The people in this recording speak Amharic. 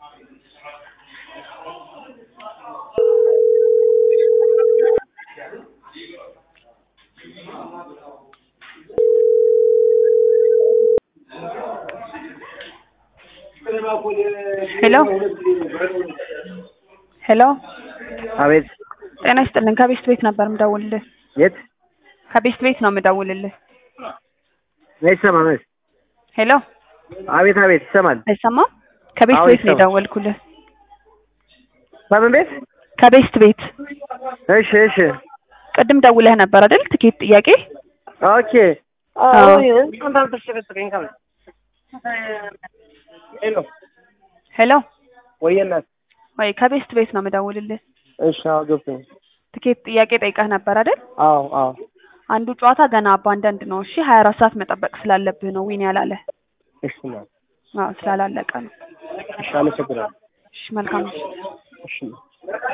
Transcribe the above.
ሄሎ ሄሎ አቤት ጤና ይስጥልን ከቤስት ቤት ነበር የምደውልልህ የት ከቤስት ቤት ነው የምደውልልህ አይሰማም እስ ሄሎ አቤት አቤት ይሰማል አይሰማም ከቤስት አዎ ቤት ነው ይሰማል። የደወልኩልህ በምን ቤት ከቤስት ቤት እሺ እሺ ቅድም ደውለህ ነበር አይደል ትኬት ጥያቄ ኦኬ አዎ። ሄሎ ሄሎ ወየ እናት ወይ ከቤስት ቤት ነው የምደውልልህ እሺ አዎ ገብቶኝ ትኬት ጥያቄ ጠይቀህ ነበር አይደል አዎ አዎ አንዱ ጨዋታ ገና አባንዳንድ ነው እሺ ሀያ አራት ሰዓት መጠበቅ ስላለብህ ነው ዊን ያላለ እሺ እናት አዎ ስላላለቀ ነው እሺ አመሰግናለሁ እሺ መልካም ምሽት እሺ